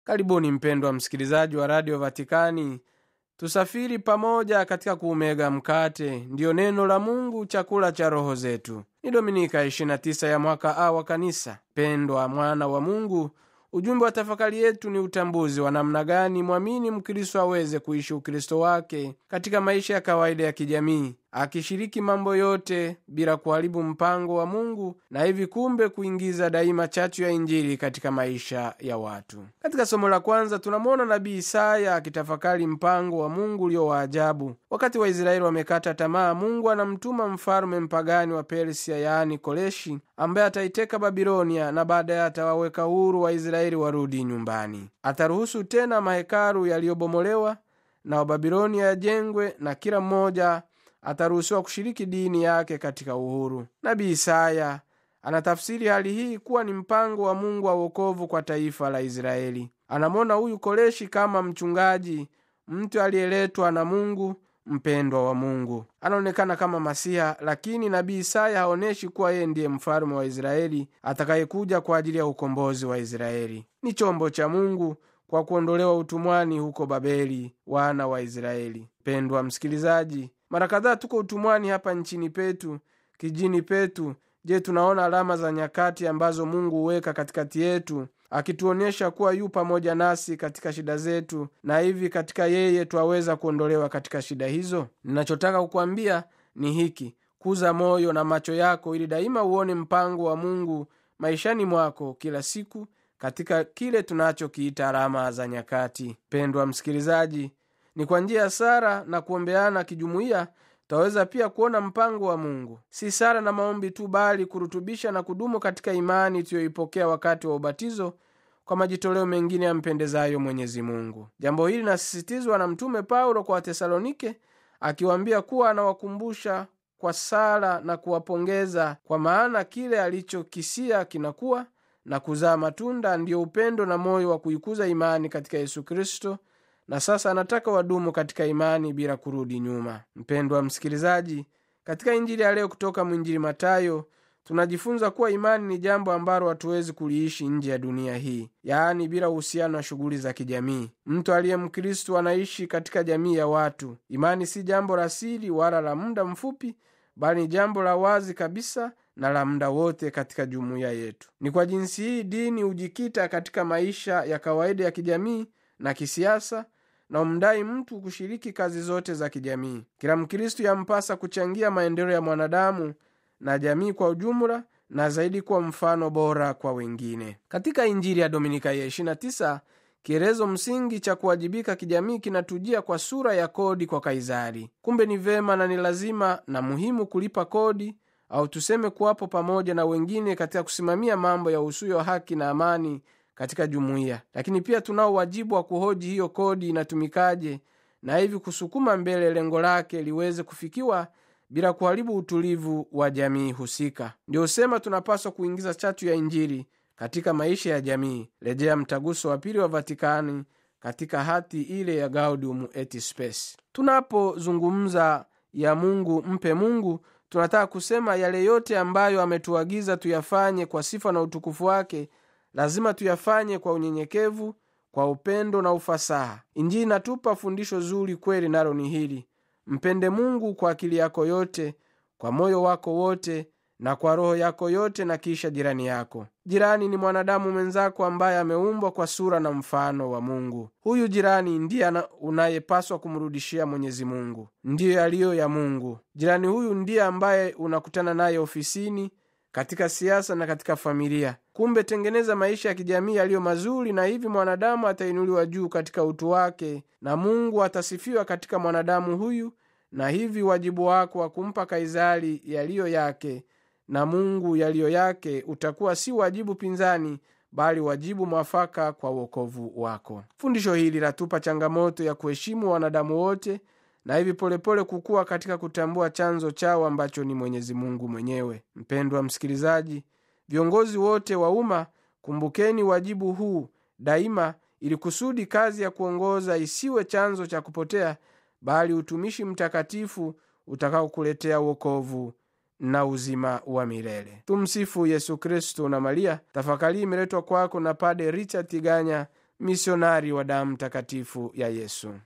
karibuni mpendwa msikilizaji wa radio vatikani tusafiri pamoja katika kuumega mkate ndiyo neno la mungu chakula cha roho zetu ni dominika 29 ya mwaka a wa kanisa pendwa mwana wa mungu ujumbe wa tafakari yetu ni utambuzi wa namna gani mwamini mkristo aweze kuishi ukristo wake katika maisha ya kawaida ya kijamii akishiriki mambo yote bila kuharibu mpango wa mungu na hivi kumbe kuingiza daima chachu ya injili katika maisha ya watu katika somo la kwanza tunamwona nabii isaya akitafakari mpango wa mungu ulio wa ajabu wakati waisraeli wamekata tamaa mungu anamtuma mfalume mpagani wa persia yaani koreshi ambaye ataiteka babilonia na baadaye atawaweka huru waisraeli warudi nyumbani ataruhusu tena mahekalu yaliyobomolewa na wababilonia yajengwe na kila mmoja ataruhusiwa kushiriki dini yake katika uhuru nabii isaya anatafsiri hali hii kuwa ni mpango wa mungu wa uokovu kwa taifa la israeli anamwona huyu koreshi kama mchungaji mtu aliyeletwa na mungu mpendwa wa mungu anaonekana kama masiha lakini nabii isaya haonyeshi kuwa yeye ndiye mfalume wa israeli atakayekuja kwa ajili ya ukombozi wa israeli ni chombo cha mungu kwa kuondolewa utumwani huko babeli wana wa israeli pendwa msikilizaji mara kadhaa tuko utumwani hapa nchini petu kijini petu je tunaona alama za nyakati ambazo mungu huweka katikati yetu akituonyesha kuwa yu pamoja nasi katika shida zetu na hivi katika yeye twaweza kuondolewa katika shida hizo ninachotaka kukwambia ni hiki kuza moyo na macho yako ili daima uone mpango wa mungu maishani mwako kila siku katika kile tunachokiita alama za nyakati pendwa msikilizaji ni kwa njia ya sara na kuombeana kijumuiya twaweza pia kuona mpango wa mungu si sara na maombi tu bali kurutubisha na kudumu katika imani tuyoipokea wakati wa ubatizo kwa majitoleo mengine yampendezayo mwenyezi mungu jambo hili linasisitizwa na mtume paulo kwa watesalonike akiwaambia kuwa anawakumbusha kwa sala na kuwapongeza kwa maana kile alichokisia kinakuwa na kuzaa matunda ndiyo upendo na moyo wa kuikuza imani katika yesu kristo na sasa anataka wadumu katika imani bila kurudi nyuma mpendwa msikilizaji katika injili ya leo kutoka mwinjili matayo tunajifunza kuwa imani ni jambo ambalo hatuwezi kuliishi nje ya dunia hii yaani bila uhusiano wa shughuli za kijamii mtu aliye mkristu anaishi katika jamii ya watu imani si jambo la siri wala la muda mfupi bali ni jambo la wazi kabisa na la muda wote katika jumuiya yetu ni kwa jinsi hii dini hujikita katika maisha ya kawaida ya kijamii na kisiasa na umdai mtu kushiriki kazi zote za kijamii kila mkristu yampasa kuchangia maendeleo ya mwanadamu na jamii kwa ujumla na zaidi kuwa mfano bora kwa wengine katika injili ya dominika ya 29 kielezo msingi cha kuwajibika kijamii kinatujia kwa sura ya kodi kwa kaisari kumbe ni vema na ni lazima na muhimu kulipa kodi au tuseme kuwapo pamoja na wengine katika kusimamia mambo ya usuyo haki na amani katika jumuiya lakini pia tunao wajibu wa kuhoji hiyo kodi inatumikaje na hivi kusukuma mbele lengo lake liweze kufikiwa bila kuharibu utulivu wa jamii husika ndio sema tunapaswa kuingiza chatu ya injili katika maisha ya jamii rejea mtaguso wa pili wa vatikani katika hati ile ya gaudium et spes tunapozungumza ya mungu mpe mungu tunataka kusema yale yote ambayo ametuagiza tuyafanye kwa sifa na utukufu wake lazima tuyafanye kwa unyenyekevu kwa upendo na ufasaha injili inatupa fundisho zuri kweli nalo ni hili mpende mungu kwa akili yako yote kwa moyo wako wote na kwa roho yako yote na kisha jirani yako jirani ni mwanadamu mwenzako ambaye ameumbwa kwa sura na mfano wa mungu huyu jirani ndiye unayepaswa kumrudishia mwenyezi mungu ndiyo yaliyo ya mungu jirani huyu ndiye ambaye unakutana naye ofisini katika siasa na katika familia kumbe tengeneza maisha ya kijamii yaliyo mazuri na hivi mwanadamu atainuliwa juu katika utu wake na mungu atasifiwa katika mwanadamu huyu na hivi wajibu wako wa kumpa kaisari yaliyo yake na mungu yaliyo yake utakuwa si wajibu pinzani bali wajibu mwafaka kwa uokovu wako fundisho hili latupa changamoto ya kuheshimu wanadamu wote na hivi polepole kukuwa katika kutambua chanzo chao ambacho ni mwenyezi mungu mwenyewe mpendwa msikilizaji viongozi wote wa umma kumbukeni wajibu huu daima ili kusudi kazi ya kuongoza isiwe chanzo cha kupotea bali utumishi mtakatifu utakaokuletea uokovu na uzima wa milele tumsifu yesu kristo na maria tafakari imeletwa kwako na pade richard tiganya misionari wa damu takatifu ya Yesu.